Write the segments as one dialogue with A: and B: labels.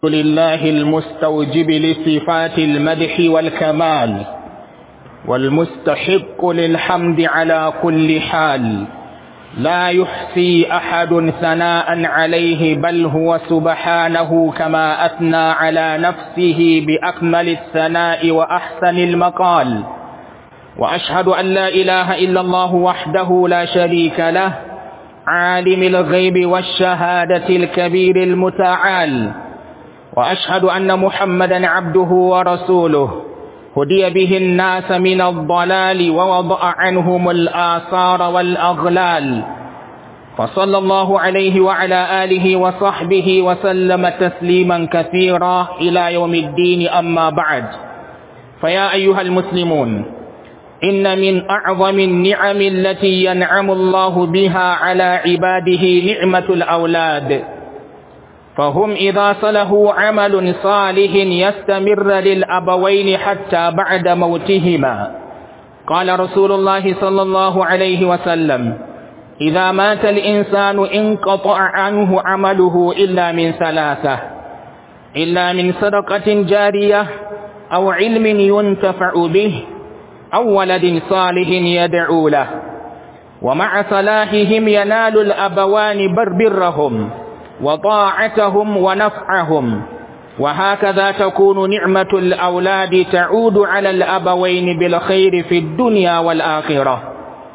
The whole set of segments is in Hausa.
A: لله المستوجب لصفات المدح والكمال والمستحق للحمد على كل حال لا يحصي أحد ثناء عليه بل هو سبحانه كما أثنى على نفسه بأكمل الثناء وأحسن المقال وأشهد أن لا إله إلا الله وحده لا شريك له عالم الغيب والشهادة الكبير المتعال وأشهد أن محمدا عبده ورسوله هدي به الناس من الضلال ووضع عنهم الآثار والأغلال فصلى الله عليه وعلى آله وصحبه وسلم تسليما كثيرا إلى يوم الدين أما بعد فيا أيها المسلمون إن من أعظم النعم التي ينعم الله بها على عباده نعمة الأولاد فهم إذا صله عمل صالح يستمر للأبوين حتى بعد موتهما قال رسول الله صلى الله عليه وسلم إذا مات الإنسان انقطع عنه عمله إلا من ثلاثة إلا من صدقة جارية أو علم ينتفع به أو ولد صالح يدعو له ومع صلاحهم ينال الأبوان بر برهم وطاعتهم ونفعهم وهكذا تكون نعمة الأولاد تعود على الأبوين بالخير في الدنيا والآخرة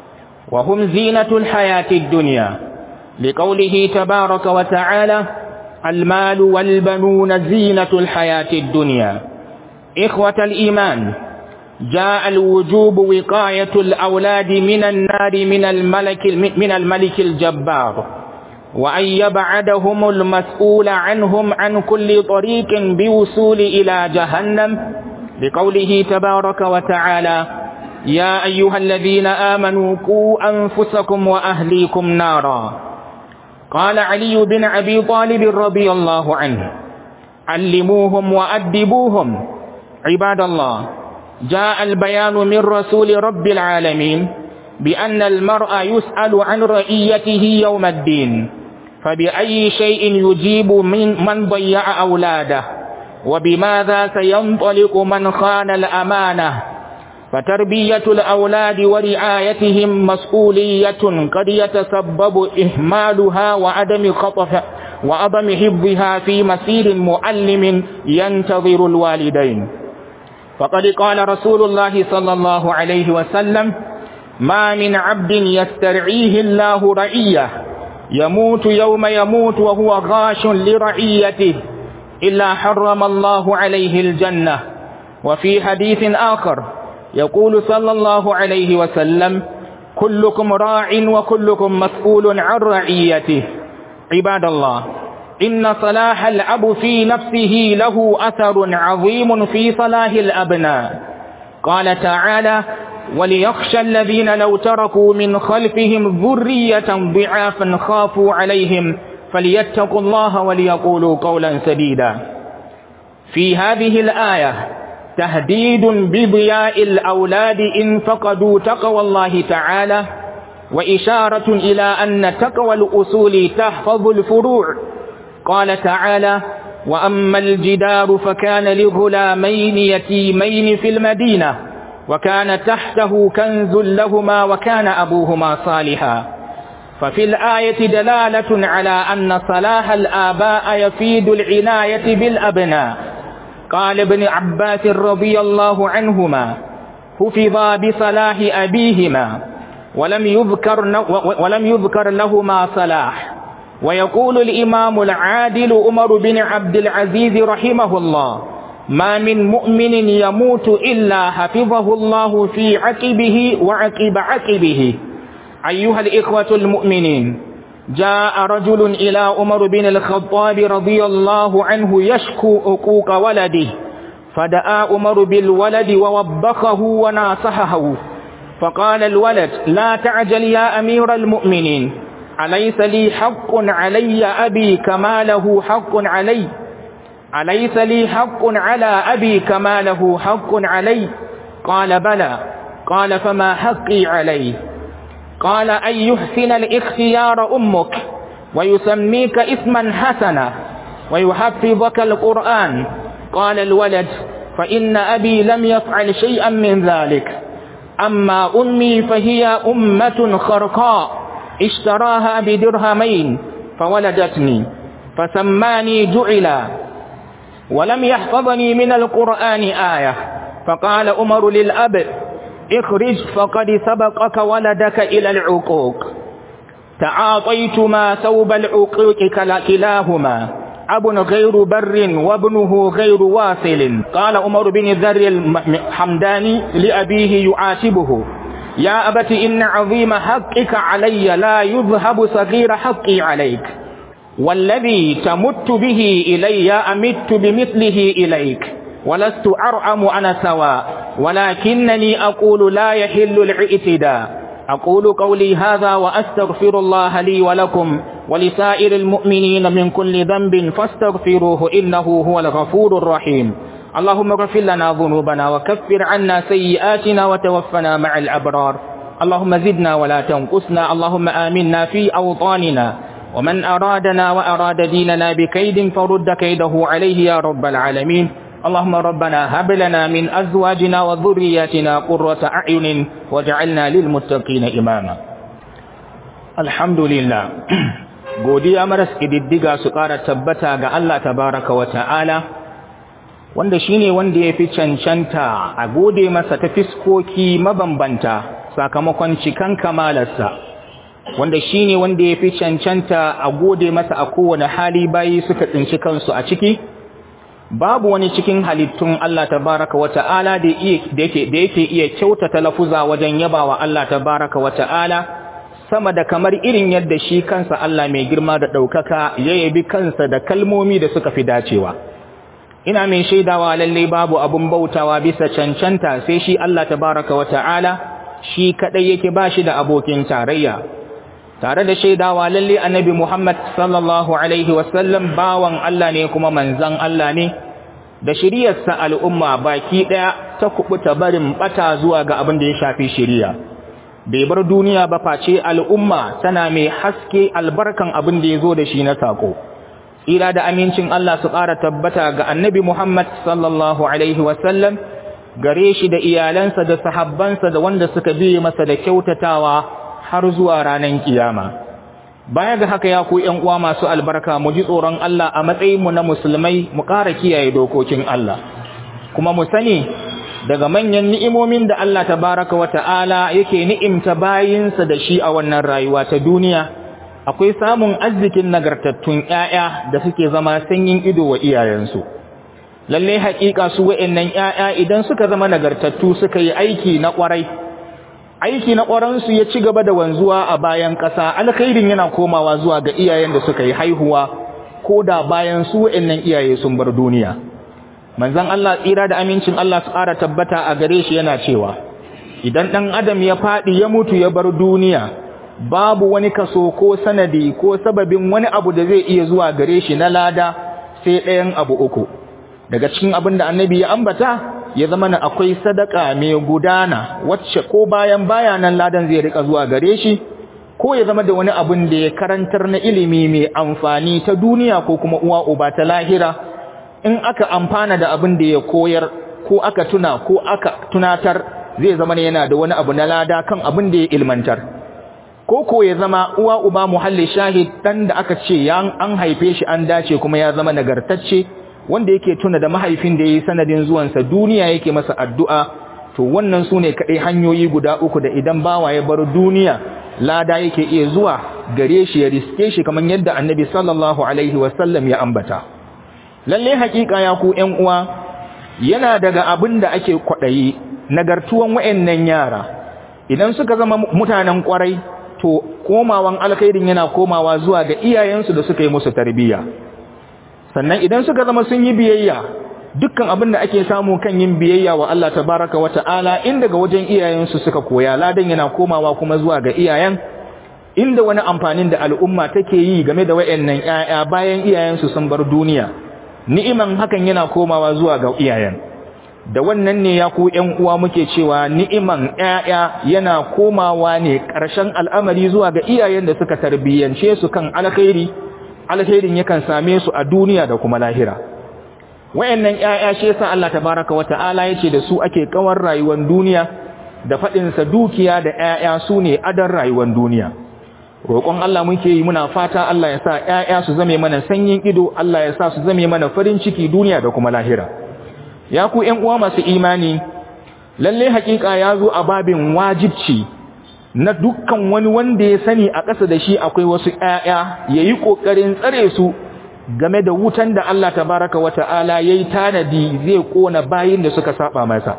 A: وهم زينة الحياة الدنيا لقوله تبارك وتعالى المال والبنون زينة الحياة الدنيا إخوة الإيمان جاء الوجوب وقاية الأولاد من النار من الملك من الملك الجبار وأن يبعدهم المسؤول عنهم عن كل طريق بوصول إلى جهنم لقوله تبارك وتعالى يا أيها الذين آمنوا قوا أنفسكم وأهليكم نارا قال علي بن أبي طالب رضي الله عنه علموهم وأدبوهم عباد الله جاء البيان من رسول رب العالمين بأن المرء يسأل عن رئيته يوم الدين فبأي شيء يجيب من من ضيع أولاده وبماذا سينطلق من خان الأمانة فتربية الأولاد ورعايتهم مسؤولية قد يتسبب إهمالها وعدم خطف وعدم حفظها في مسير معلم ينتظر الوالدين فقد قال رسول الله صلى الله عليه وسلم ما من عبد يسترعيه الله رعيه يموت يوم يموت وهو غاش لرعيته إلا حرم الله عليه الجنة وفي حديث آخر يقول صلى الله عليه وسلم كلكم راع وكلكم مسؤول عن رعيته عباد الله إن صلاح الأب في نفسه له أثر عظيم في صلاح الأبناء قال تعالى وليخشى الذين لو تركوا من خلفهم ذرية ضعافا خافوا عليهم فليتقوا الله وليقولوا قولا سديدا في هذه الآية تهديد بضياء الأولاد إن فقدوا تقوى الله تعالى وإشارة إلى أن تقوى الأصول تحفظ الفروع قال تعالى وأما الجدار فكان لغلامين يتيمين في المدينة وكان تحته كنز لهما وكان أبوهما صالحا ففي الآية دلالة على أن صلاح الآباء يفيد العناية بالأبناء قال ابن عباس رضي الله عنهما حفظا بصلاح أبيهما ولم يذكر, ولم يذكر لهما صلاح ويقول الإمام العادل عمر بن عبد العزيز رحمه الله ما من مؤمن يموت إلا حفظه الله في عقبه وعقب عقبه أيها الإخوة المؤمنين جاء رجل إلى عمر بن الخطاب رضي الله عنه يشكو عقوق ولده فدعا عمر بالولد ووبخه وناصحه فقال الولد لا تعجل يا أمير المؤمنين أليس لي حق علي أبي كما له حق علي أليس لي حق على أبي كما له حق علي قال بلى قال فما حقي عليه قال أن يحسن الاختيار أمك ويسميك اسما حسنا ويحفظك القرآن قال الولد فإن أبي لم يفعل شيئا من ذلك أما أمي فهي أمة خرقاء اشتراها بدرهمين فولدتني فسماني جعلا ولم يحفظني من القرآن آية فقال أمر للأب اخرج فقد سبقك ولدك إلى العقوق تعاطيتما ثوب العقوق كلاهما أب غير بر وابنه غير واصل قال عمر بن ذر الحمداني لأبيه يعاتبه يا أبت إن عظيم حقك علي لا يذهب صغير حقي عليك والذي تمت به إلي أمت بمثله إليك ولست أرعم أنا سواء ولكنني أقول لا يحل الاعتداء أقول قولي هذا وأستغفر الله لي ولكم ولسائر المؤمنين من كل ذنب فاستغفروه إنه هو الغفور الرحيم اللهم اغفر لنا ذنوبنا وكفر عنا سيئاتنا وتوفنا مع الأبرار اللهم زدنا ولا تنقصنا اللهم آمنا في أوطاننا ومن أرادنا وأراد ديننا بكيد فرد كيده عليه يا رب العالمين اللهم ربنا هب لنا من أزواجنا وذرياتنا قرة أعين واجعلنا للمتقين إماما الحمد لله godiya maras ƙididdiga su ƙara tabbata ga Allah tabaraka wa ta'ala wanda shine wanda ya fi cancanta a gode masa ta fiskoki mabambanta sakamakon cikan kamalarsa wanda shine wanda ya fi cancanta a gode masa a kowane hali bayi suka tsinci kansu a ciki babu wani cikin halittun Allah tabaraka wa ta'ala da yake da yake iya kyautata lafuza wajen yabawa Allah tabaraka wa ta'ala sama da kamar irin yadda shi kansa Allah mai girma da ɗaukaka ya yabi kansa da kalmomi da suka fi dacewa ina mai shaidawa lalle babu abun bautawa bisa cancanta sai shi Allah tabaraka wa ta'ala shi kadai yake bashi da abokin tarayya tare da shaidawa lalle annabi Muhammad sallallahu alaihi wasallam bawan Allah ne kuma manzon Allah ne da shiriyarsa al'umma baki daya ta kubuta barin bata zuwa ga abin da ya shafi shiriya bai bar duniya ba face al'umma tana mai haske albarkan abin da ya zo da shi na sako tsira da amincin Allah su ƙara tabbata ga annabi Muhammad sallallahu alaihi wasallam gare shi da iyalansa da sahabbansa da wanda suka biye masa da kyautatawa har zuwa ranar kiyama baya ga haka ya ku ƴan uwa masu albarka mu ji tsoron Allah a matsayin mu na musulmai mu ƙara kiyaye dokokin Allah kuma mu sani daga manyan ni'imomin da Allah tabaraka wa ta'ala yake ni'imta bayinsa da shi a wannan rayuwa ta duniya akwai samun arzikin nagartattun ƴaƴa da suke zama sanyin ido wa iyayensu lalle haƙiƙa su wa'annan ƴaƴa idan suka zama nagartattu suka yi aiki na ƙwarai aiki na ƙwaransu ya ci gaba da wanzuwa a bayan ƙasa alkhairin yana komawa zuwa ga iyayen da suka yi haihuwa ko da bayan su wa'annan iyaye sun bar duniya manzon Allah tsira da amincin Allah su ƙara tabbata a gare shi yana cewa idan ɗan adam ya faɗi ya mutu ya bar duniya babu wani kaso ko sanadi ko sababin wani abu da zai iya zuwa gare shi na lada sai ɗayan abu uku daga cikin abin da annabi ya ambata ya zama na akwai sadaka mai gudana wacce ko bayan bayanan ladan zai rika zuwa gare shi ko ya zama da wani abin da ya karantar na ilimi mai amfani ta duniya ko kuma uwa uba ta lahira in aka amfana da abin da ya koyar ko aka tuna ko aka tunatar zai zama ne yana da wani abu na lada kan abin da ya ilmantar ko ko ya zama uwa uba muhalli shahid dan da aka ce yan an haife shi an dace kuma ya zama nagartacce wanda yake tuna da mahaifin da yayi sanadin zuwansa duniya yake masa addu'a to wannan sune kadai hanyoyi guda uku da idan bawa ya bar duniya lada yake iya zuwa gare shi ya riske shi kamar yadda annabi sallallahu alaihi wasallam ya ambata lalle hakika ya ku ƴan uwa yana daga abin da ake kwadayi nagartuwan wayennan yara idan suka zama mutanen kwarai to komawan alkhairin yana komawa zuwa ga iyayensu da suka yi musu tarbiyya sannan idan suka zama sun yi biyayya dukkan abin da ake samu kan yin biyayya wa Allah tabaraka wa ta'ala in daga wajen iyayensu suka koya ladan yana komawa kuma zuwa ga iyayen inda wani amfanin da al'umma take yi game da wayannan ƴaƴa bayan iyayensu sun bar duniya ni'iman hakan yana komawa zuwa ga iyayen da wannan ne ya ku ƴan uwa muke cewa ni'iman ƴaƴa yana komawa ne ƙarshen al'amari zuwa ga iyayen da suka tarbiyyance su kan alkhairi alkhairin yakan same su a duniya da kuma lahira wayannan ƴaƴa shi yasa Allah tabaraka wa ta'ala yace da su ake kawar rayuwar duniya da fadin sa dukiya da ƴaƴa su ne adan rayuwar duniya roƙon Allah muke yi muna fata Allah ya sa ƴaƴa su zame mana sanyin ido Allah ya sa su zame mana farin ciki duniya da kuma lahira ya ku ƴan uwa masu imani lalle hakika ya zo a babin wajibci na dukkan wani wanda ya sani a ƙasa da shi akwai wasu ƴaƴa yayi kokarin tsare su game da wutan da Allah tabaraka wa ta'ala yayi tanadi zai kona bayin da suka saba masa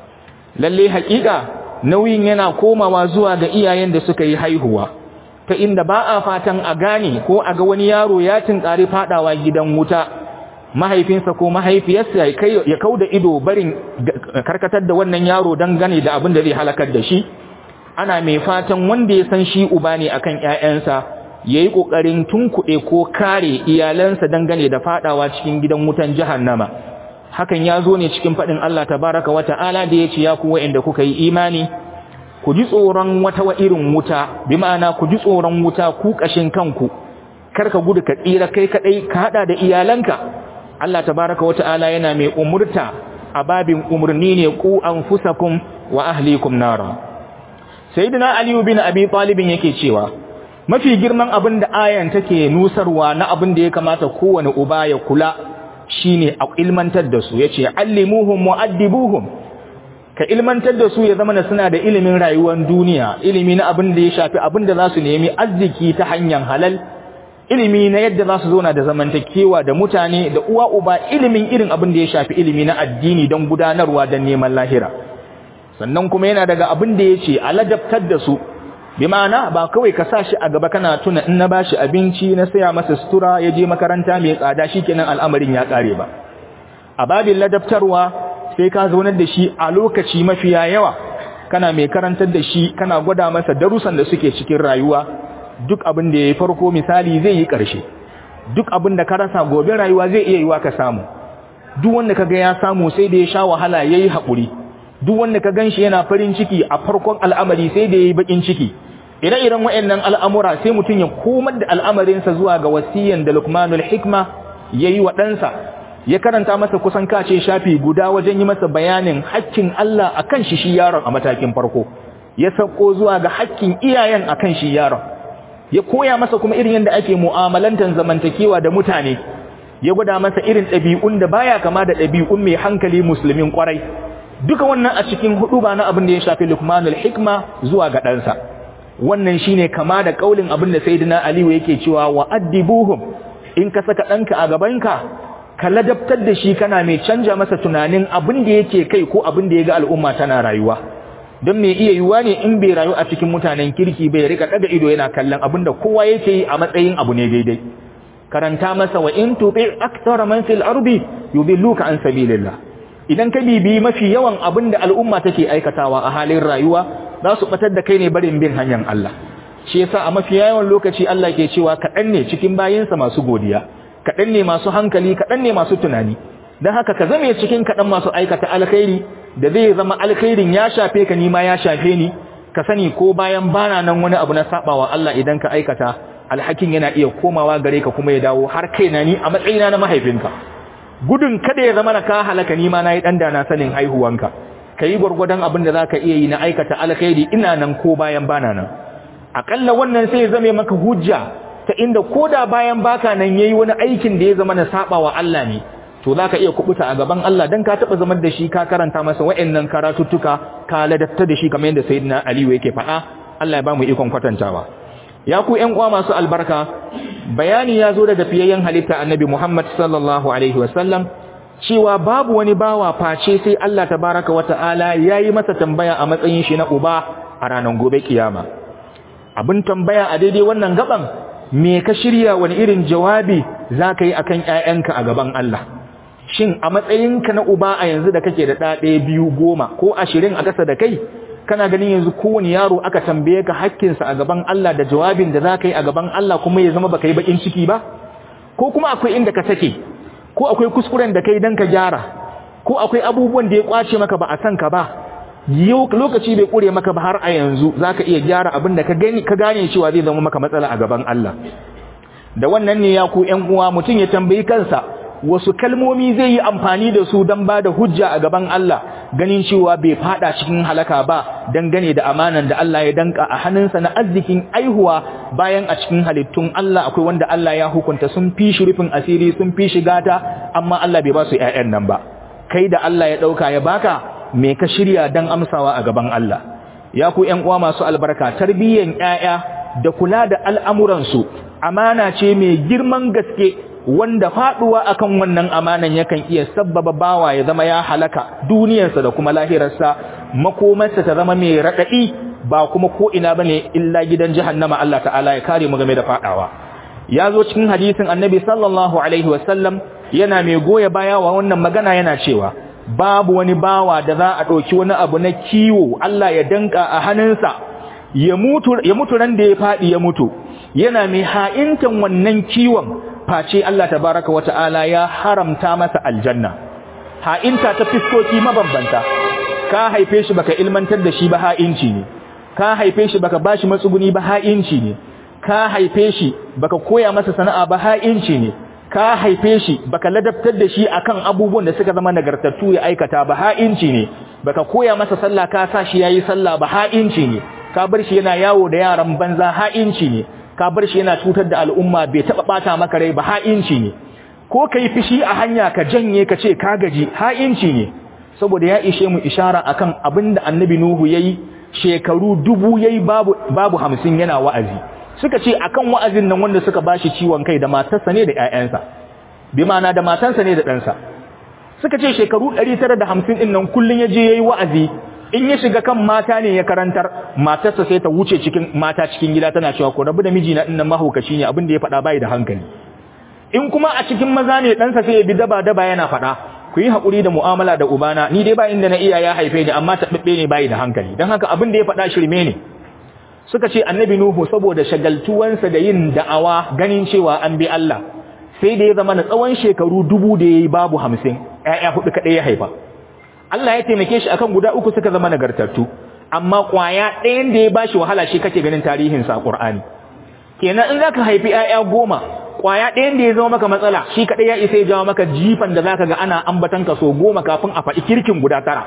A: lalle hakika nauyin yana komawa zuwa ga iyayen da suka yi haihuwa ta inda ba a fatan a gane ko a ga wani yaro ya tinkari fadawa gidan wuta mahaifinsa ko mahaifiyarsa ya kauda ido barin karkatar da wannan yaro don gane da abin da zai halakar da shi ana mai fatan wanda ya san shi uba ne akan ƴaƴansa yayi kokarin tunkuɗe ko kare iyalansa dangane da fadawa cikin gidan wutan jahannama hakan ya zo ne cikin faɗin Allah tabaraka wa ta'ala da ya ce ya ku wa'anda kuka yi imani ku ji tsoron wata wa irin wuta bi ma'ana ku ji tsoron wuta ku kashin kanku kar ka gudu ka tsira kai kadai ka hada da iyalanka Allah tabaraka wa ta'ala yana mai umurta a babin umurni ne ku anfusakum wa ahlikum nara sayyidina ali bin abi talib yake cewa mafi girman abin da ayan take nusarwa na abin da ya kamata kowane uba ya kula shine a ilmantar da su yace allimuhum muaddibuhum ka ilmantar da su ya zama suna da ilimin rayuwar duniya ilimi na abin da ya shafi abin da za su nemi arziki ta hanyar halal ilimi na yadda za su zauna da zamantakewa da mutane da uwa uba ilimin irin abin da ya shafi ilimi na addini don gudanarwa don neman lahira sannan kuma yana daga abin da ya ce a ladabtar da su bi ma'ana ba kawai ka sa shi a gaba kana tuna in na bashi abinci na saya masa sutura ya je makaranta mai tsada shikenan al'amarin ya kare ba a babin ladabtarwa sai ka zaunar da shi a lokaci mafiya yawa kana mai karantar da shi kana gwada masa darussan da suke cikin rayuwa duk abin da yayi farko misali zai yi ƙarshe duk abin da ka rasa gobe rayuwa zai iya yiwa ka samu duk wanda kaga ya samu sai da ya sha wahala yayi haƙuri duk wanda ka ganshi yana farin ciki a farkon al'amari sai da yayi bakin ciki ire-iren waɗannan al'amura sai mutum ya komar da al'amarinsa zuwa ga wasiyan da Luqmanul Hikma yayi wa ɗansa ya karanta masa kusan kace shafi guda wajen yi masa bayanin haƙƙin Allah akan shi shi yaron a matakin farko ya sako zuwa ga haƙƙin iyayen akan shi yaron ya koya masa kuma irin yadda ake mu'amalantar zamantakewa da mutane ya gwada masa irin ɗabi'un da baya kama da ɗabi'un mai hankali musulmin kwarai duka wannan a cikin hudu ba na abin da ya shafi Luqmanul Hikma zuwa ga ɗansa wannan shine kama da kaulin abin da Sayyidina Aliyu yake cewa wa addibuhum in ka saka ɗanka a gabanka ka ladabtar da shi kana mai canja masa tunanin abin da yake kai ko abin da ya ga al'umma tana rayuwa don me iya yiwuwa ne in bai rayu a cikin mutanen kirki bai rika daga ido yana kallon abin da kowa yake yi a matsayin abu ne daidai karanta masa wa in tuti aktsara man fil ardi yudilluka an sabilillah idan ka bibi mafi yawan abin da al'umma take aikatawa a halin rayuwa za su batar da kai ne barin bin hanyar Allah shi yasa a mafi yawan lokaci Allah ke cewa kaɗan ne cikin bayinsa masu godiya kaɗan ne masu hankali kaɗan ne masu tunani don haka ka zame cikin kaɗan masu aikata alkhairi da zai zama alkhairin ya shafe ka nima ya shafe ni ka sani ko bayan bana nan wani abu na sabawa Allah idan ka aikata alhakin yana iya komawa gare ka kuma ya dawo har kaina ni a matsayina na mahaifinka gudun kada ya zama na ka halaka nima na yi ɗan da na sanin haihuwanka ka yi gwargwadon abin da za ka iya yi na aikata alkhairi ina nan ko bayan bana nan aƙalla wannan sai ya zame maka hujja ta inda koda bayan baka nan yayi wani aikin da ya zama na sabawa Allah ne to zaka iya kubuta a gaban Allah dan ka taba zamar da shi ka karanta masa wa'annan karatuttuka ka ladatta da shi kamar yadda sayyidina Ali yake faɗa Allah ya ba mu ikon kwatantawa ya ku ƴan uwa masu albarka bayani ya zo daga fiyayyen halitta annabi Muhammad sallallahu alaihi wasallam cewa babu wani bawa face sai Allah tabaraka wa ta'ala yayi masa tambaya a matsayin shi na uba a ranar gobe kiyama abin tambaya a daidai wannan gaban me ka shirya wani irin jawabi za ka yi a kan ‘ya'yanka a gaban Allah shin a matsayinka na uba a yanzu da kake da ɗaɗe biyu goma ko ashirin a ƙasa da kai kana ganin yanzu kowane yaro aka tambaye ka hakkinsa a gaban Allah da jawabin da za ka yi a gaban Allah kuma ya zama baka yi baƙin ciki ba ko kuma akwai inda ka sake ko akwai kuskuren da kai don ka gyara ko akwai abubuwan da ya kwace maka ba a san ka ba yau lokaci bai kure maka ba har a yanzu zaka iya gyara abin da ka gani ka gane cewa zai zama maka matsala a gaban Allah da wannan ne ya ku ƴan uwa mutum ya tambayi kansa wasu kalmomi zai yi amfani da su don ba da hujja a gaban Allah ganin cewa bai fada cikin halaka ba dangane da amanan da Allah ya danka a hannunsa na arzikin aihuwa bayan a cikin halittun Allah akwai wanda Allah ya hukunta sun fi shi rufin asiri sun fi shi gata amma Allah bai ba su ƴaƴan nan ba kai da Allah ya dauka ya baka me ka shirya dan amsawa a gaban Allah ya ku ƴan uwa masu albarka tarbiyyan ƴaƴa da kula da al'amuransu amana ce mai girman gaske wanda faduwa akan wannan amanan yakan iya sabbaba bawa ya zama ya halaka duniyarsa da kuma lahirarsa makomarsa ta zama mai radadi ba kuma ko ina bane illa gidan jahannama Allah ta'ala ya kare mu game da fadawa ya zo cikin hadisin annabi sallallahu alaihi wasallam yana mai goya baya wa wannan magana yana cewa babu wani bawa da za a ɗauki wani abu na kiwo Allah ya danka a hannunsa ya mutu ya mutu ran da ya fadi ya mutu yana mai ha'intan wannan kiwon face Allah tabaraka wata'ala ya haramta masa aljanna ha'inta ta fiskoki mabambanta ka haife shi baka ilmantar da shi ba ha'inci ne ka haife shi baka bashi matsuguni ba ha'inci ne ka haife shi baka koya masa sana'a ba ha'inci ne ka haife shi baka ladabtar da shi akan abubuwan da suka zama nagartattu ya aikata ba ha'inci ne baka koya masa sallah ka sa shi yayi sallah ba ha'inci ne ka bar shi yana yawo da yaran banza ha'inci ne ka bar shi yana cutar da al'umma bai taba bata maka rai ba ha'inci ne ko kai fishi a hanya ka janye ka ce ka gaji ha'inci ne saboda ya ishe mu ishara akan abinda annabi nuhu yayi shekaru dubu yayi babu babu 50 yana wa'azi suka ce akan wa'azin nan wanda suka bashi ciwon kai da matarsa ne da ƴaƴansa bi ma'ana da matansa ne da ɗansa suka ce shekaru 950 din nan kullun yaje yayi wa'azi in ya shiga kan mata ne ya karantar matarsa sai ta wuce cikin mata cikin gida tana cewa ko rabu da miji na dinnan mahaukaci ne abin da ya faɗa bai da hankali in kuma a cikin maza ne ɗansa sai ya bi daba daba yana faɗa ku yi haƙuri da mu'amala da ubana ni dai ba inda na iya ya haife ni amma taɓaɓɓe ne bai da hankali don haka abin da ya faɗa shirme ne suka ce annabi nuhu saboda shagaltuwansa da yin da'awa ganin cewa an bi Allah sai da ya zama na tsawon shekaru dubu da ya yi babu hamsin ‘ya'ya huɗu kaɗai ya haifa Allah ya taimake shi akan guda uku suka zama nagartattu amma kwaya ɗayan da ya bashi wahala shi kake ganin tarihin sa Qur'ani kenan in zaka haifi ƴaƴa goma kwaya ɗayan da ya zama maka matsala shi kadai ya isa ya jawo maka jifan da zaka ga ana ambatan ka so goma kafin a faɗi kirkin guda tara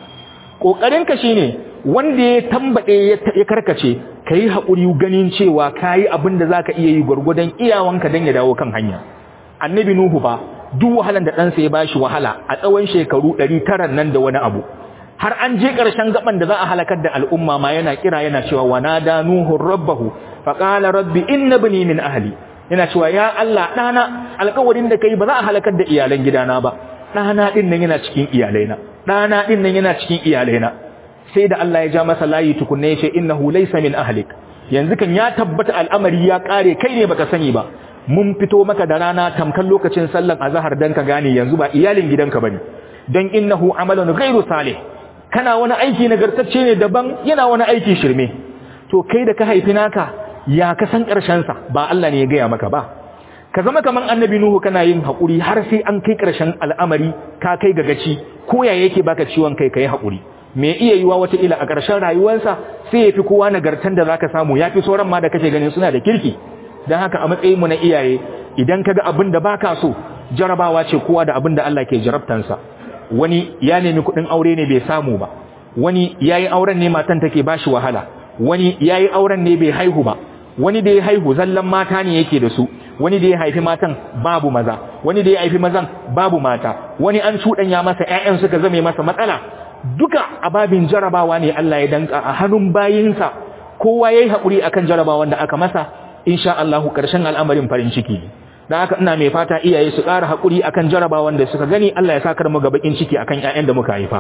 A: kokarin ka shine wanda ya tambade ya karkace kai hakuri ganin cewa kai abin da zaka iya yi gurgudan iyawanka dan ya dawo kan hanya annabi nuhu ba duk wahalan da ɗansa ya bashi wahala a tsawon shekaru 900 nan da wani abu har an je ƙarshen gaban da za a halakar da al'umma ma yana kira yana cewa wanada nuhu rabbahu faqala rabbi inna bani min ahli yana cewa ya Allah dana alƙawarin da kai ba za a halakar da iyalan gidana ba dana din nan yana cikin iyalaina dana din nan yana cikin iyalaina sai da Allah ya ja masa layi tukunne ya ce innahu laysa min ahlik yanzu kan ya tabbata al'amari ya kare kai ne baka sani ba mun fito maka da rana tamkan lokacin sallan azhar dan ka gane yanzu ba iyalin gidanka bane dan innahu amalun ghairu salih kana wani aiki nagartacce ne daban yana wani aiki shirme to kai da ka haifi naka ya ka san karshen sa ba Allah ne ya gaya maka ba ka zama kaman annabi nuhu kana yin hakuri har sai an kai karshen al'amari ka kai ga gaci ko ya yake baka ciwon kai kai hakuri me iya yiwa wata ila a karshen rayuwarsa sai yafi kowa nagartan da zaka samu yafi sauran ma da kake ganin suna da kirki dan haka a matsayin mu na iyaye idan kaga abin da baka so jarabawa ce kowa da abin da Allah ke jarabtansa wani ya nemi kuɗin aure ne bai samu ba wani yayi auren ne matan take bashi wahala wani yayi auren ne bai haihu ba wani da ya haihu zallan mata ne yake da su wani da ya haifi matan babu maza wani da ya haifi mazan babu mata wani an ya masa ƴaƴan suka zame masa matsala duka ababin jarabawa ne Allah ya danka a hannun bayinsa kowa yayi hakuri akan jarabawan da aka masa insha Allah karshen al'amarin farin ciki dan haka ina mai fata iyaye su ƙara hakuri akan jarabawan da suka gani Allah ya saka mu ga bakin ciki akan ƴaƴan da muka haifa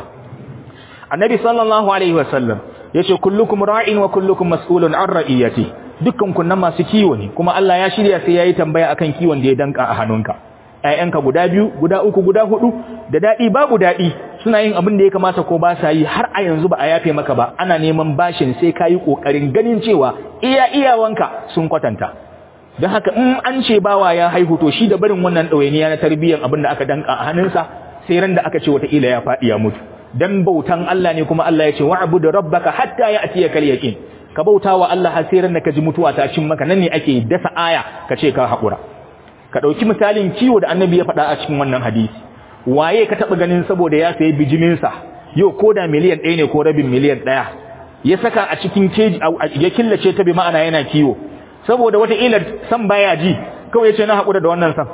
A: annabi sallallahu alaihi wasallam yace kullukum ra'in wa kullukum mas'ulun an ra'iyati dukkan kun nan masu kiwo ne kuma Allah ya shirya sai yayi tambaya akan kiwon da ya danka a hannunka ƴaƴanka guda biyu guda uku guda hudu da dadi babu dadi suna yin abin da ya kamata ko ba sa yi har a yanzu ba a yafe maka ba ana neman bashin sai kayi kokarin ganin cewa iya iyawanka sun kwatanta don haka in an ce bawa ya haihu to shi da barin wannan ɗawainiya na tarbiyyar abin da aka danka a hannunsa sai ran da aka ce wataƙila ya faɗi ya mutu dan bautan Allah ne kuma Allah ya ce wa'budu rabbaka hatta ya'tiyakal yaqin ka bauta wa Allah hasirin da ka ji mutuwa ta cin maka nan ne ake dasa aya ka ce ka haƙura ka ɗauki misalin kiwo da annabi ya faɗa a cikin wannan hadisi waye ka taɓa ganin saboda ya sayi bijiminsa yau ko da miliyan ɗaya ne ko rabin miliyan ɗaya ya saka a cikin keji ya killace ta bi ma'ana yana kiwo saboda wata ilar san baya ji kawai ya ce na haƙura da wannan san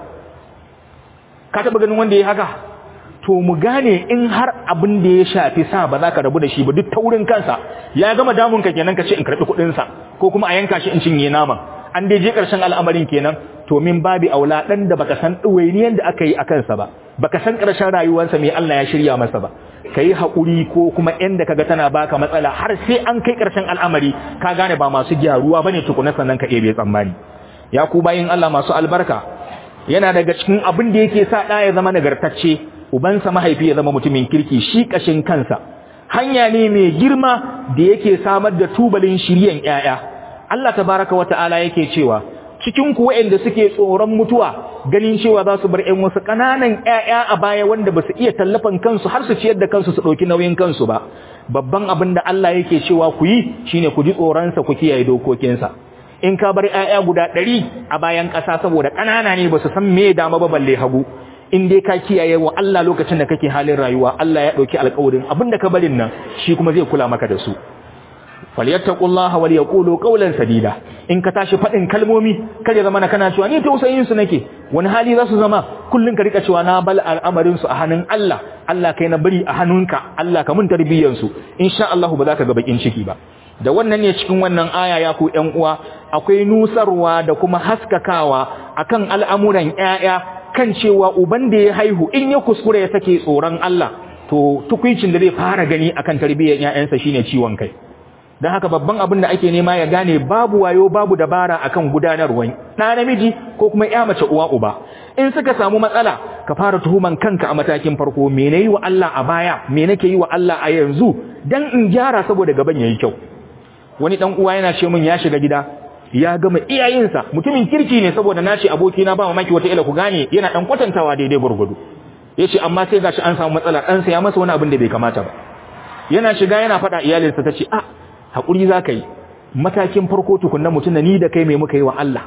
A: ka taɓa ganin wanda ya haka to mu gane in har abin da ya shafi sa ba za ka rabu da shi ba duk taurin kansa ya gama damun ka kenan ka ce in karɓi kuɗinsa ko kuma a yanka shi in cinye naman an dai je ƙarshen al'amarin kenan to min babi aula ɗan da baka san ɗuwainiyan da aka yi a kansa ba baka san ƙarshen rayuwarsa mai Allah ya shirya masa ba ka yi haƙuri ko kuma yanda kaga tana baka matsala har sai an kai ƙarshen al'amari ka gane ba masu gyaruwa bane tukuna sannan ka ebe tsammani ya ku bayin Allah masu albarka yana daga cikin abin da yake sa ɗa ya zama nagartacce ubansa mahaifi ya zama mutumin kirki shi ƙashin kansa hanya ne mai girma da yake samar da tubalin shiryen ƴaƴa Allah tabaraka wa ta'ala yake cewa cikin ku waɗanda suke tsoron mutuwa ganin cewa za su bar ƴan wasu ƙananan ƴaƴa a baya wanda ba su iya tallafan kansu har su ciyar da kansu su ɗauki nauyin kansu ba babban abin da Allah yake cewa ku yi shine ku ji tsoronsa ku kiyaye dokokinsa in ka bar ƴaƴa guda ɗari a bayan ƙasa saboda ƙanana ne ba su san me dama ba balle hagu in dai ka kiyaye wa Allah lokacin da kake halin rayuwa Allah ya ɗauki alƙawarin abin da ka barin nan shi kuma zai kula maka da su falyattaqullaha wal yaqulu qawlan sadida in ka tashi fadin kalmomi kar ya zama na kana cewa ni tausayin su nake wani hali za su zama kullun ka rika cewa na bal al'amarin su a hannun Allah Allah kai na bari a hannunka Allah ka mun tarbiyyar su insha Allah ba za ka ga bakin ciki ba da wannan ne cikin wannan aya ya ku ƴan uwa akwai nusarwa da kuma haskakawa akan al'amuran ƴaƴa kan cewa uban da ya haihu in ya kuskure ya sake tsoron Allah to tukuicin da zai fara gani akan tarbiyyar ƴaƴansa shine ciwon kai don haka babban abin da ake nema ya gane babu wayo babu dabara akan gudanarwa ɗa namiji ko kuma ya mace uwa uba in suka samu matsala ka fara tuhuman kanka a matakin farko me nayi wa Allah a baya me nake yi wa Allah a yanzu dan in gyara saboda gaban yayi kyau wani dan uwa yana ce min ya shiga gida ya gama iyayensa mutumin kirki ne saboda nace aboki na ba mamaki wata ila ku gane yana dan kwatantawa daidai gurgudu yace amma sai gashi an samu matsala dan sa ya masa wani abin da bai kamata ba yana shiga yana faɗa iyalinsa tace ah haƙuri za ka yi matakin farko tukunna mutum da ni da kai mai muka yi wa Allah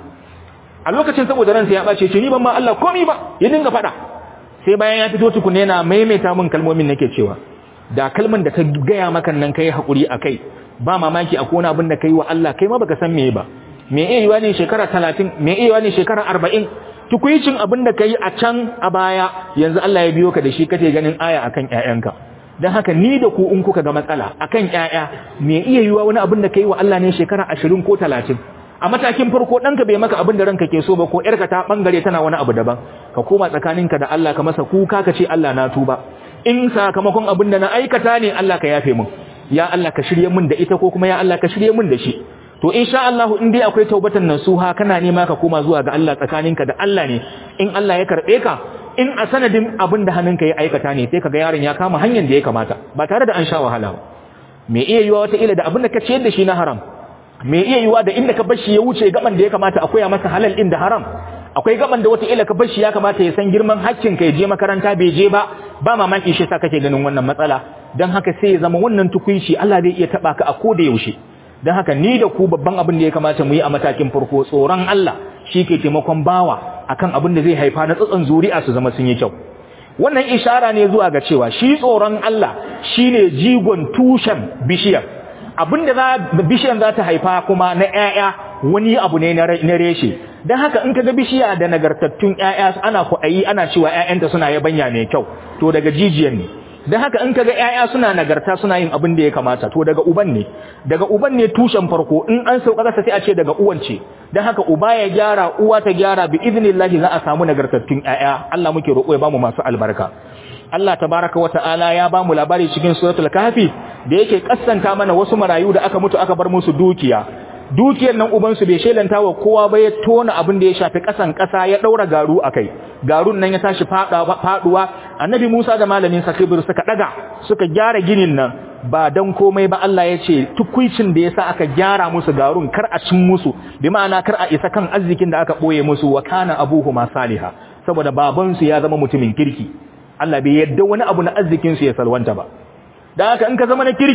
A: a lokacin saboda ransa ya ɓace ce ni ban ma Allah komi ba ya dinga faɗa sai bayan ya fito tukunna yana maimaita min kalmomin nake cewa da kalman da ta gaya maka nan kai haƙuri a kai ba mamaki akwai wani abin da kai wa Allah kai ma baka san me ba me iya yiwa ne shekara talatin me iya yiwa ne shekara arba'in tukuicin abin da kai a can a baya yanzu Allah ya biyo ka da shi kace ganin aya akan ƴaƴanka don haka ni da ku in kuka ga matsala akan ƴaƴa me iya yiwa wani abin da kai wa Allah ne shekara 20 ko 30 a matakin farko danka bai maka abin da ranka ke so ba ko ƴarka ta bangare tana wani abu daban ka koma tsakaninka da Allah ka masa kuka ka ce Allah na tuba in sakamakon abin da na aikata ne Allah ka yafe min ya Allah ka shirye min da ita ko kuma ya Allah ka shirye min da shi to insha Allah in dai akwai taubatan nasuha kana nema ka koma zuwa ga Allah tsakaninka da Allah ne in Allah ya karbe ka in a sanadin abin da hannunka ya aikata ne sai kaga yaron ya kama hanyar da ya kamata ba tare da an sha wahala ba me iya yiwa wata ila da abin da ka ciyar da shi na haram me iya yiwa da inda ka bar shi ya wuce gaban da ya kamata a koya masa halal din da haram akwai gaban da wata ila ka bar shi ya kamata ya san girman hakkin ka ya je makaranta bai je ba ba mamaki shi sa kake ganin wannan matsala dan haka sai ya zama wannan tukunci Allah zai iya taba ka a koda yaushe dan haka ni da ku babban abin da ya kamata mu yi a matakin farko tsoron Allah shi ke taimakon bawa akan abin da zai haifa na tsatson zuri'a su zama sun yi kyau wannan ishara ne zuwa ga cewa shi tsoron Allah shine jigon tushen bishiyar abin da za bishiyar za ta haifa kuma na ƴaƴa wani abu ne na reshe dan haka in kaga bishiya da nagartattun ƴaƴa ana kuɗayi ana cewa ƴaƴanta suna yabanya mai kyau to daga jijiyan ne dan haka in kaga ƴaƴa suna nagarta suna yin abin da ya kamata to daga uban ne daga uban ne tushen farko in an sauka kasa sai a ce daga uwan ce dan haka uba ya gyara uwa ta gyara bi idnillahi za a samu nagartattun ƴaƴa Allah muke roƙo ya bamu masu albarka Allah tabaraka wa ta'ala ya bamu labari cikin suratul kahfi da yake kassanta mana wasu marayu da aka mutu aka bar musu dukiya dukiyar nan ubansu bai shelanta wa kowa ba ya tona abin da ya shafi kasan kasa ya daura garu akai garun nan ya tashi faduwa annabi Musa da malamin sa Khidir suka daga suka gyara ginin nan ba dan komai ba Allah ya ce tukuicin da yasa aka gyara musu garun kar a cin musu bi ma'ana kar a isa kan arzikin da aka boye musu wa kana abuhuma saliha saboda baban su ya zama mutumin kirki Allah bai yadda wani abu na arzikin su ya salwanta ba dan haka in ka zama na kirki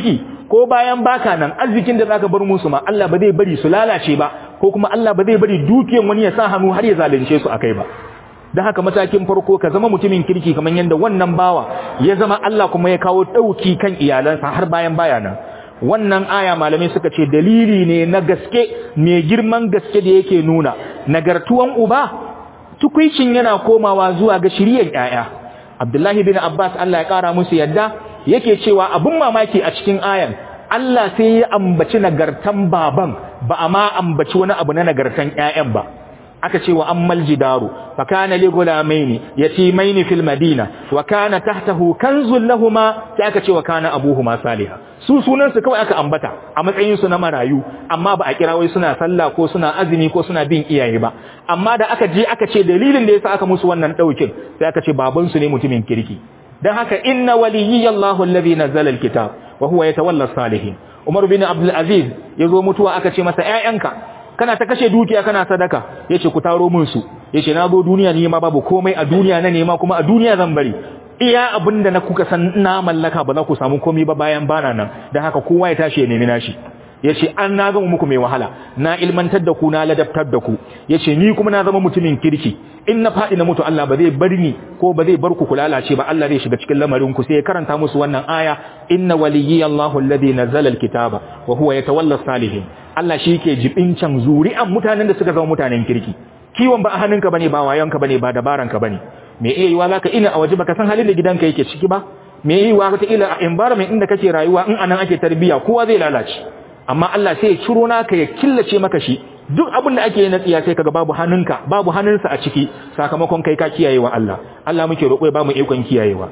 A: ko bayan baka nan arzikin da zaka bar musu ma Allah ba zai bari su lalace ba ko kuma Allah ba zai bari dukiyan wani ya sa hannu har ya zalunce su akai ba dan haka matakin farko ka zama mutumin kirki kamar yanda wannan bawa ya zama Allah kuma ya kawo dauki kan iyalansa har bayan baya nan wannan aya malamai suka ce dalili ne na gaske mai girman gaske da yake nuna nagartuwan uba tukuicin yana komawa zuwa ga shiriyar yaya Abdullahi bin Abbas Allah ya kara musu yadda yake cewa abun mamaki a cikin ayan Allah sai ya ambaci nagartan baban ba a ma ambaci wani abu na nagartan ƴaƴan ba aka ce wa ammal jidaru fa kana li gulamaini yatimaini fil madina wa kana tahtahu kanzun lahumma sai aka ce wa kana abuhuma salihah su sunan su kawai aka ambata a matsayin su na marayu amma ba a kira wai suna sallah ko suna azumi ko suna bin iyaye ba amma da aka je aka ce dalilin da yasa aka musu wannan daukin sai aka ce baban su ne mutumin kirki dan haka inna waliyallahu alladhi nazzala alkitab wa huwa yatawalla salihin Umar bin Abdul Aziz yazo mutuwa aka ce masa ƴaƴanka kana ta kashe dukiya kana sadaka yace ku taro min su yace na zo duniya ne ma babu komai a duniya na nema kuma a duniya zan bari iya abinda na kuka san na mallaka ba za ku samu komai ba bayan bana nan dan haka kowa ya tashi ya nemi nashi yace an na gama muku mai wahala na ilmantar da ku na ladabtar da ku yace ni kuma na zama mutumin kirki in na fadi na mutu Allah ba zai bar ni ko ba zai bar ku ku lalace ba Allah zai shiga cikin lamarin ku sai ya karanta musu wannan aya inna waliyyi Allahu alladhi nazzala alkitaba wa huwa yatawalla salihin Allah shi ke jibincan zuri'an mutanen da suka zama mutanen kirki kiwon ba a hannunka bane ba wayanka bane ba dabaranka bane me iya yiwa zaka ina a waje baka san halin da gidanka yake ciki ba me iya yiwa wata ila a environment inda kake rayuwa in anan ake tarbiya kowa zai lalace amma Allah sai ya ciro naka ya killace maka shi duk abin da ake yi na tsiya sai kaga babu hannunka babu hannunsa a ciki sakamakon kai ka kiyayewa Allah Allah muke roƙo ya bamu ikon kiyayewa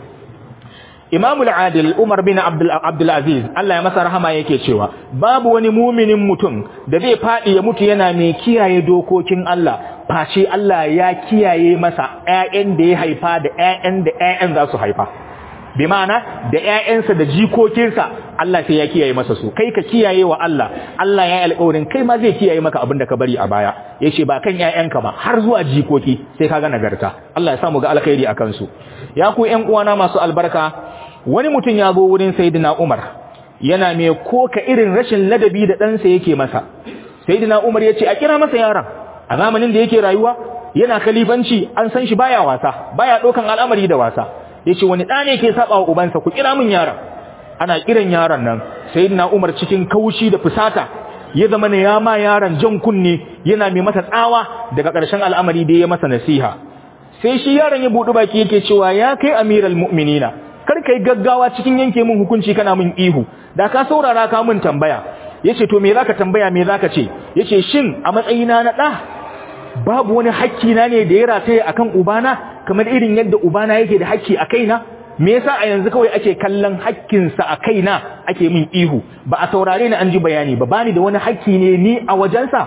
A: Imam al-Adil Umar bin Abdul Abdul Aziz Allah ya masa rahama yake cewa babu wani muminin mutum da zai fadi ya mutu yana mai kiyaye dokokin Allah face Allah ya kiyaye masa ƴaƴan da ya haifa da ƴaƴan da ƴaƴan za su haifa bi ma'ana da ƴaƴansa da jikokinsa Allah sai ya kiyaye masa su kai ka kiyaye wa Allah Allah ya yi alƙawarin kai ma zai kiyaye maka abin da ka bari a baya yace ba kan ƴaƴanka ba har zuwa jikoki sai ka ga nagarta Allah ya sa mu ga alkhairi akan su ya ku ƴan uwana masu albarka wani mutum ya zo wurin sayyidina Umar yana mai koka irin rashin ladabi da ɗansa yake masa sayyidina Umar yace a kira masa yaron a zamanin da yake rayuwa yana khalifanci an san shi baya wasa baya ɗaukan al'amari da wasa yace wani ɗa ne ke saba wa ubansa ku kira min yaron ana kiran yaron nan sayyidina Umar cikin kaushi da fusata ya zama ne ya ma yaron jan kunne yana mai masa tsawa daga ƙarshen al'amari da ya masa nasiha sai shi yaron ya buɗi baki yake cewa ya kai amiral mu'minina kar kai gaggawa cikin yanke min hukunci kana min ihu da ka saurara ka min tambaya yace to me zaka tambaya me zaka ce yace shin a matsayina na da babu wani hakki na ne da ya rataye akan ubana kamar irin yadda ubana yake da hakki a kaina me yasa a yanzu kawai ake kallon hakkinsa a kaina ake min ihu ba a saurare ni an ji bayani ba bani da wani hakki ne ni a wajensa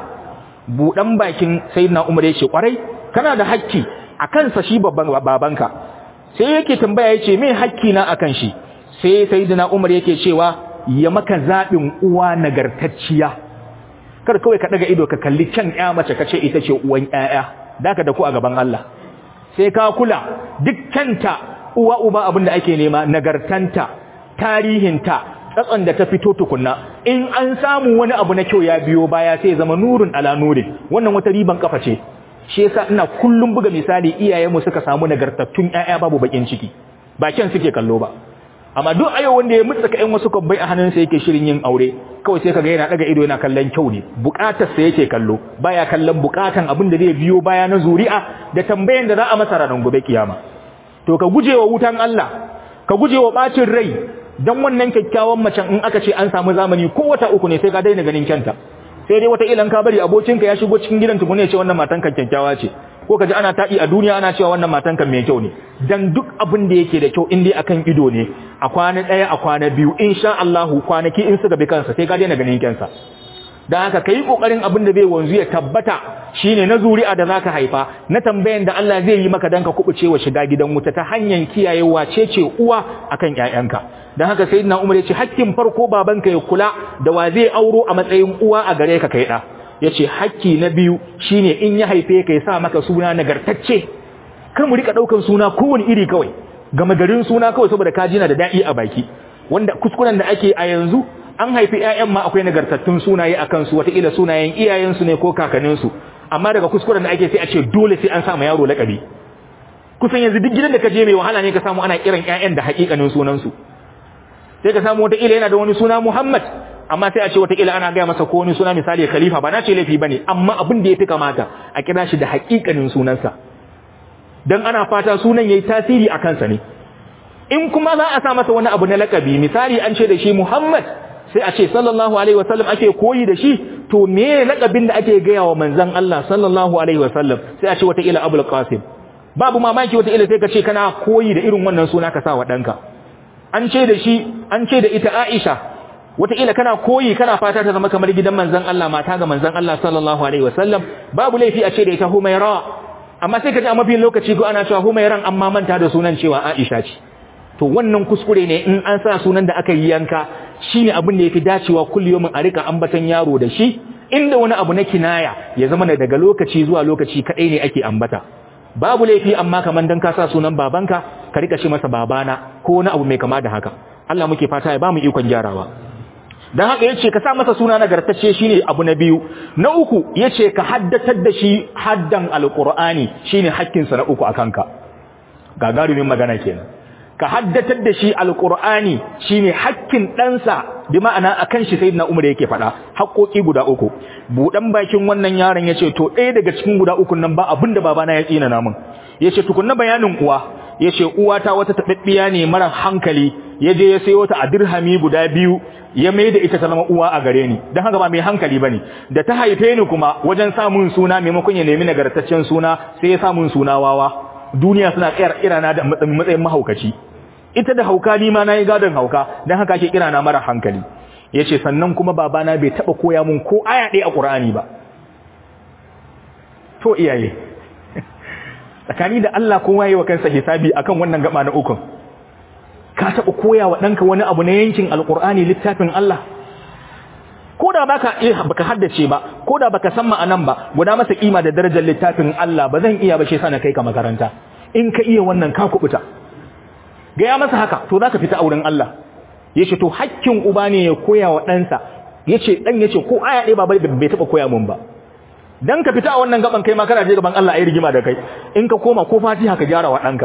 A: budan bakin sayyidina Umar yace kwarai kana da hakki a kansa shi babban babanka sai yake tambaya yace me hakki na akan shi sai sayyidina Umar yake cewa ya maka zabin uwa nagartacciya kar kawai ka daga ido ka kalli can ƴa mace kace ita ce uwan ƴaƴa daka da ku a gaban Allah sai ka kula dukkanta uwa uba abin da ake nema nagartanta tarihinta tsatson da ta fito tukunna in an samu wani abu na kyau ya biyo baya sai zama nurin ala nurin wannan wata riban kafa ce shi yasa ina kullum buga misali iyayenmu suka samu nagartattun ƴaƴa babu bakin ciki ba kyan suke kallo ba amma duk ayo wanda ya mutsaka ƴan wasu kwabbai a hannunsa yake shirin yin aure kawai sai kaga yana daga ido yana kallon kyau ne bukatar sa yake kallo baya kallon bukatan abin da zai biyo baya na zuri'a da tambayan da za a masa ranar gobe kiyama to ka gujewa wutan Allah ka gujewa bacin rai dan wannan kyakkyawan macen in aka ce an samu zamani ko wata uku ne sai ka daina ganin kyanta sai dai wata ilan ka bari abokinka ya shigo cikin gidan tukune ya ce wannan matan kan kyakkyawa ce ko kaji ana taɗi a duniya ana cewa wannan matan kan mai kyau ne dan duk abin da yake da kyau in dai akan ido ne a kwana ɗaya a kwana biyu insha Allahu kwanaki in suka bi kansa sai ka daina ganin kyansa dan haka kai kokarin abin da bai wanzu ya tabbata shine na zuri'a da zaka haifa na tambayan da Allah zai yi maka dan ka kubuce wa shiga gidan wuta ta hanyar kiyaye wace ce uwa akan ƴaƴanka dan haka sayyidina Umar ya ce hakkin farko babanka ya kula da wa zai auro a matsayin uwa a gare ka kai da yace hakki na biyu shine in ya haife ka ya sa maka suna nagartacce kar mu rika daukan suna kowane iri kawai gama garin suna kawai saboda kaji na da dadi a baki wanda kuskuren da ake a yanzu an haifi ƴaƴan ma akwai nagartattun sunaye a kansu wataƙila sunayen iyayensu ne ko kakanninsu amma daga kuskuren da ake sai a ce dole sai an sa ma yaro laƙabi kusan yanzu duk gidan da ka je mai wahala ne ka samu ana kiran ƴaƴan da haƙiƙanin sunansu sai ka samu wataƙila yana da wani suna Muhammad amma sai a ce wataƙila ana gaya masa ko wani suna misali Khalifa ba na ce laifi bane amma abin da ya fi kamata a kira shi da haƙiƙanin sunansa dan ana fata sunan yayi tasiri a kansa ne in kuma za a sa masa wani abu na lakabi misali an ce da shi Muhammad sai a ce sallallahu alaihi wasallam ake koyi da shi to me lakabin da ake gaya wa manzon Allah sallallahu alaihi wasallam sai a ce wata ila Abul Qasim babu mamaki wata ila sai ka ce kana koyi da irin wannan suna ka sa wa danka an ce da shi an ce da ita Aisha wata ila kana koyi kana fata ta zama kamar gidan manzon Allah mata ga manzon Allah sallallahu alaihi wasallam babu laifi a ce da ita Humaira amma sai ka ji a mafi lokaci ko ana cewa Humairan amma manta da sunan cewa Aisha ce to wannan kuskure ne in an sa sunan da aka yi yanka shine abin da yafi dacewa kulliyomin a rika ambatan yaro da shi inda wani abu na kinaya ya zama daga lokaci zuwa lokaci kadai ne ake ambata babu laifi amma kaman dan ka sa sunan babanka ka rika shi masa babana ko wani abu mai kama da haka Allah muke fata ya bamu ikon gyarawa dan haka yace ka sa masa suna nagartacce shine abu na biyu na uku yace ka haddatar da shi haddan alqur'ani shine hakkin sa na uku akan ka gagarumin magana kenan ka haddatar da shi alqur'ani shine hakkin ɗansa bi ma'ana akan shi sayyidina umar yake faɗa haƙoƙi guda uku budan bakin wannan yaron yace to ɗaya daga cikin guda uku nan ba abinda babana ya tsina namun yace tukunna bayanin uwa yace uwa ta wata tababbiya ne mara hankali yaje ya sayo ta a dirhami guda biyu ya mai da ita ta zama uwa a gare ni dan haka ba mai hankali bane da ta haife ni kuma wajen samun suna maimakon ya nemi nagartaccen suna sai ya samun suna wawa duniya suna tsayar irana da matsayin mahaukaci ita da hauka ni ma nayi gadon hauka dan haka ake kira na mara hankali yace sannan kuma babana bai taba koya mun ko aya ɗaya a Qur'ani ba to iyaye tsakani da Allah kowa yayi wa kansa hisabi akan wannan gaba na ukun ka taba koya wa danka wani abu na yankin alqur'ani littafin Allah ko da baka iya baka haddace ba ko da baka san ma'anan ba guda masa kima da darajar littafin Allah ba zan iya ba shi sana kai ka makaranta in ka iya wannan ka kubuta gaya masa haka to zaka fita auren Allah yace to hakkin uba ne ya koya wa ɗansa yace dan yace ko aya ɗaya baba bai taba koya mun ba dan ka fita a wannan gaban kai ma kana je gaban Allah ayi rigima da kai in ka koma ko Fatiha ka gyara wa ɗanka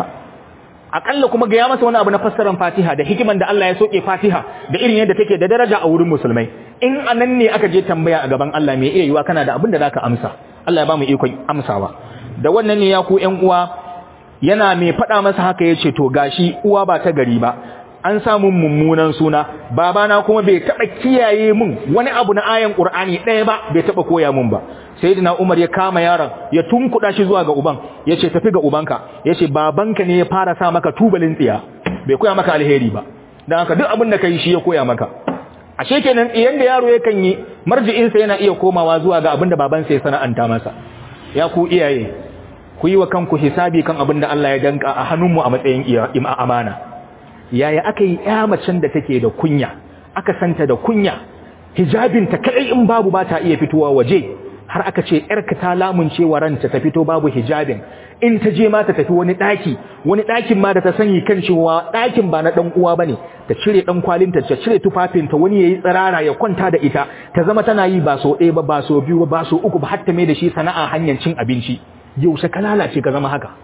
A: akalla kuma gaya masa wani abu na fassarar Fatiha da hikiman da Allah ya soke Fatiha da irin yadda take da daraja a wurin musulmai in anan ne aka je tambaya a gaban Allah me iya yiwa kana da abin da zaka amsa Allah ya ba mu ikon amsawa da wannan ne ya ku ƴan uwa yana mai faɗa masa haka ya ce to gashi uwa ba ta gari ba an samu mummunan suna babana kuma bai taɓa kiyaye mun wani abu na ayan ƙur'ani ɗaya ba bai taɓa koya mun ba sayyidina umar ya kama yaron ya tunkuɗa shi zuwa ga uban ya ce tafi ga ubanka ya ce babanka ne ya fara sa maka tubalin tsiya bai koya maka alheri ba don haka duk abin da ka yi shi ya koya maka ashe kenan tsiyan da yaro yakan yi marji'insa yana iya komawa zuwa ga abin da babansa ya sana'anta masa ya ku iyaye ku yi wa kanku hisabi kan abin da Allah ya danka a hannunmu a matsayin amana yaya aka yi ya macen da take da kunya aka santa da kunya hijabinta kadai in babu ba ta iya fitowa waje har aka ce yarka ta lamunce wa ranta ta fito babu hijabin in ta je ma ta tafi wani daki wani dakin ma da ta sani kan cewa dakin ba na dan uwa bane ta cire dan kwalinta ta cire tufafinta wani yayi tsirara ya kwanta da ita ta zama tana yi ba so ɗaya ba ba so biyu ba ba so uku ba har ta mai da shi sana'a hanyar cin abinci yaushe ka lalace ka zama haka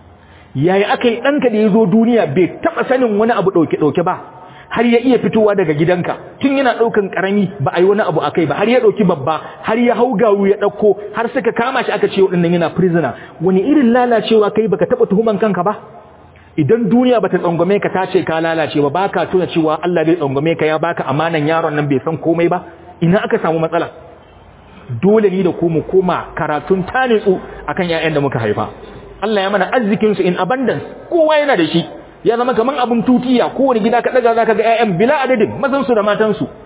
A: yayi aka yi ɗanka da ya zo duniya bai taɓa sanin wani abu ɗauke-ɗauke ba har ya iya fitowa daga gidanka tun yana ɗaukan ƙarami ba a yi wani abu a kai ba har ya ɗauki babba har ya hau gawu ya ɗauko har suka kama shi aka ce waɗannan yana prisoner wani irin lalacewa kai baka taɓa tuhuman kanka ba idan duniya bata tsangwame ka ta ce ka lalace ba baka tuna cewa Allah bai tsangwame ka ya baka amanan yaron nan bai san komai ba ina aka samu matsala dole ni da ku mu koma karatun tanitsu akan ƴaƴan da muka haifa Allah ya mana arzikin su in abundance kowa yana da shi ya zama kaman abun tutiya kowane gida ka daga zaka ga ƴaƴan bila adadin mazan su da matan su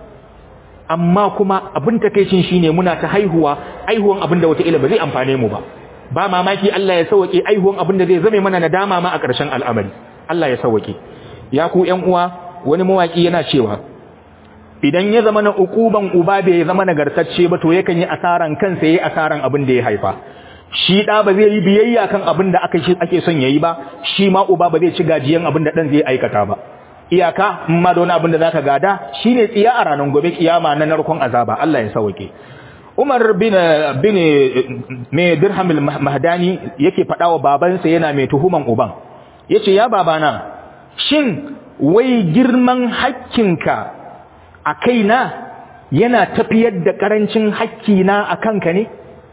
A: amma kuma abin takeicin shine muna ta haihuwa haihuwan abin da wata ila ba zai amfane mu ba ba mamaki Allah ya sauke haihuwan abin da zai zame mana nadama ma a ƙarshen al'amari Allah ya sauke ya ku ƴan uwa wani mawaki yana cewa idan ya zama na ukuban uba bai zama nagartacce ba to yakan yi asaran kansa yayi asaran abin da ya haifa shi da ba zai yi biyayya kan abin da aka shi ake son yayi ba shi ma uba ba zai ci gajiyan abin da dan zai aikata ba iyaka ma da wani abin da zaka gada shine tsiya a ranar gobe kiyama na narkon azaba Allah ya sauke Umar bin bin me dirham mahdani yake fada wa babansa yana mai tuhuman uban yace ya babana shin wai girman hakkinka a kaina yana tafiyar da karancin hakkina a kanka ne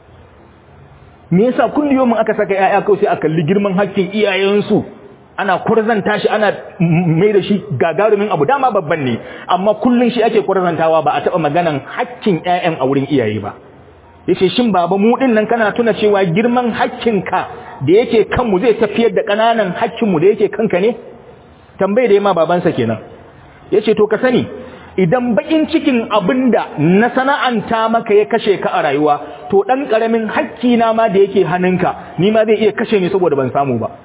A: me yasa kullum aka saka yaya kawai sai a kalli girman hakkin iyayensu ana kurzanta shi ana mai da shi gagarumin abu dama babban ne amma kullun shi ake kurzantawa ba a taba maganan hakkin ƴaƴan a wurin iyaye ba yace shin baba mu din nan kana tuna cewa girman hakkinka da yake kanmu zai tafiyar da kananan hakkinmu da yake kanka ne tambaye da yamma babansa kenan yace to ka sani idan bakin cikin abinda na sana'anta maka ya kashe ka a rayuwa to dan karamin hakki na ma da yake hannunka ni ma zai iya kashe ni saboda ban samu ba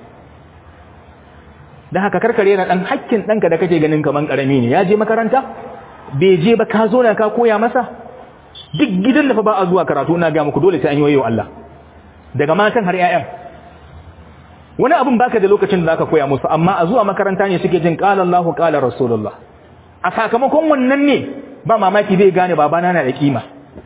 A: dan haka karkare na dan hakkin danka da kake ganin kaman karami ne ya je makaranta bai je ba ka zo na ka koya masa duk gidan da fa ba a zuwa karatu ina ga muku dole sai an yi wayo Allah daga matan har 'ya'yan wani abin baka da lokacin da zaka koya musu amma a zuwa makaranta ne suke jin qala Allahu qala Rasulullah a sakamakon wannan ne ba mamaki zai gane babana na da kima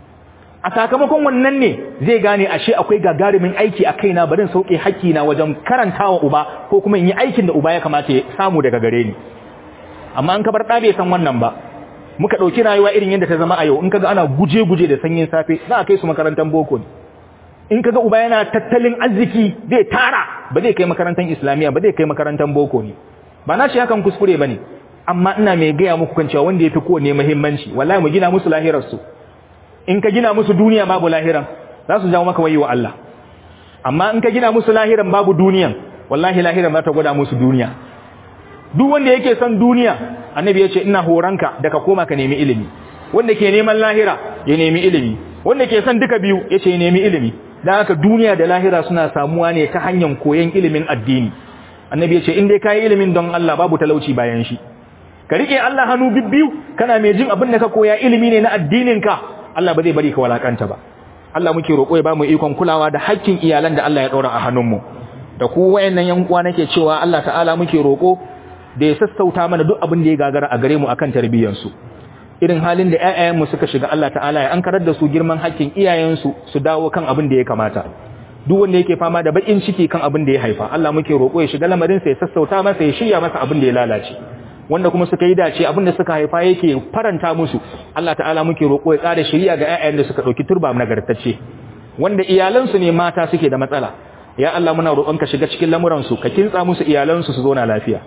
A: a sakamakon wannan ne zai gane ashe akwai gagarumin aiki a kaina barin sauke haƙƙi na wajen karantawa uba ko kuma in yi aikin da uba ya kamata ya samu daga gare ni amma an kabar ɗa bai san wannan ba muka ɗauki rayuwa irin yadda ta zama a yau in kaga ana guje-guje da sanyin safe za a kai su makarantar boko ne in kaga uba yana tattalin arziki zai tara ba zai kai makarantar islamiyya ba zai kai makarantar boko ne ba na shi hakan kuskure ba ne amma ina mai gaya muku kan cewa wanda ya fi kowane muhimmanci wallahi mu gina musu lahirarsu in ka gina musu duniya babu lahiran za su jawo maka wayi wa Allah amma in ka gina musu lahiran babu duniyan wallahi lahiran za ta gwada musu duniya duk wanda yake son duniya annabi ya ce ina horanka da ka koma ka nemi ilimi wanda ke neman lahira ya nemi ilimi wanda ke son duka biyu ya ce ya nemi ilimi dan haka duniya da lahira suna samuwa ne ta hanyar koyon ilimin addini annabi ya ce in dai ka yi ilimin don Allah babu talauci bayan shi ka rike Allah hannu bibbiyu kana mai jin abin da ka koya ilimi ne na addininka Allah ba zai bari ka walakanta ba Allah muke roƙo ya ba mu ikon kulawa da haƙƙin iyalan da Allah ya ɗora a hannunmu da ku wayannan yan uwa nake cewa Allah ta'ala muke roƙo da ya sassauta mana duk abin da ya gagara a gare mu akan tarbiyyar su irin halin da ƴaƴayen mu suka shiga Allah ta'ala ya ankarar da su girman haƙƙin iyayen su su dawo kan abin da ya kamata duk wanda yake fama da bakin ciki kan abin da ya haifa Allah muke roƙo ya shiga lamarin sa ya sassauta masa ya shirya masa abin da ya lalace wanda kuma suka yi dace abinda suka haifa yake faranta musu Allah ta'ala muke roƙo ya tsara shari'a ga ƴaƴan da suka dauki turba nagartacce wanda iyalansu ne mata suke da matsala ya Allah muna roƙon ka shiga cikin lamuran su ka kintsa musu iyalansu su zauna lafiya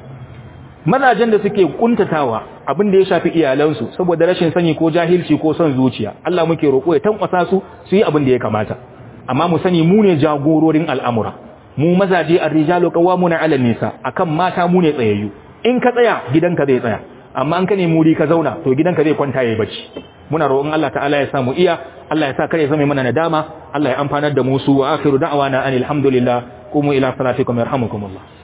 A: mazajen da suke kuntatawa abin da ya shafi iyalansu saboda rashin sani ko jahilci ko son zuciya Allah muke roƙo ya tankwasa su su yi abin da ya kamata amma mu sani mu ne jagororin al'amura mu mazaje ar-rijalu qawwamuna 'ala nisa akan mata mu ne tsayayyu in ka tsaya gidanka zai tsaya amma an ka ne muri ka zauna to gidanka zai kwanta yayi bacci muna roƙon Allah ta'ala ya sa mu iya Allah ya sa kare zame mana nadama Allah ya amfanar da mu su wa akhiru da'wana anil hamdulillah qumu ila salatikum yarhamukumullah